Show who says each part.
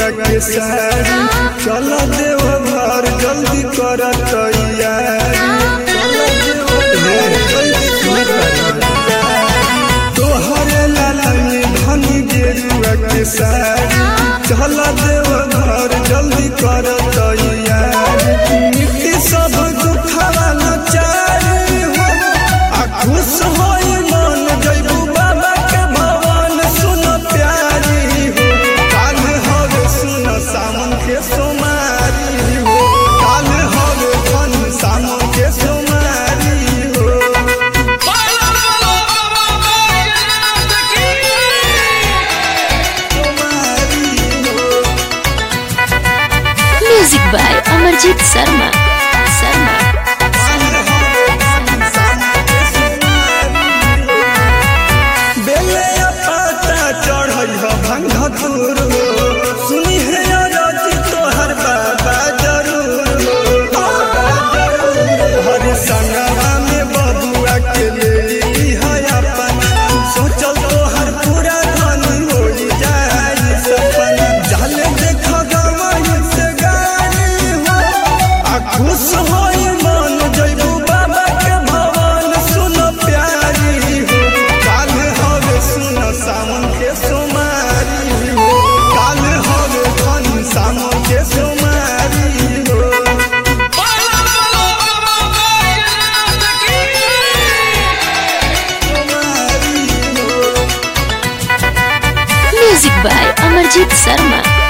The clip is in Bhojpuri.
Speaker 1: गेरुआ के साड़ी चल देव घर जल्दी कर तैयारी चल देव घर जल्दी कर तैयारी। तोहरे लालनी धनी गेरुआ के साड़ी चल देव घर जल्दी कर तैयारी मिट्टी सब दुखवा नचारी हो आ खुश होई मन जइबू बाबा के भवन सुन प्यारी हो काल हवे सुन सामन के सोमारी हो काल हवे फन सामन के सोमारी हो सोमारी हो
Speaker 2: म्यूजिक बाय अमरजीत शर्मा शर्मा
Speaker 1: बेले पाता चढ़ई हो भंग दूर हो सुनी है अरजी तोहर बाबा जरूर हो बाबा जरूर हो। हर संगवा में बबुआ के ले है अपन सोचल तोहर पूरा धन हो जाई सपना जल देख गवाई से गाड़ी हो आ खुश होई मन जइबू बाबा के भवन सुन प्यारी हो काल हवे सुन सामन के सोमारी हो काल हवे धन सामन के सोमारी हो सोमारी हो
Speaker 2: म्यूजिक बाय अमरजीत शर्मा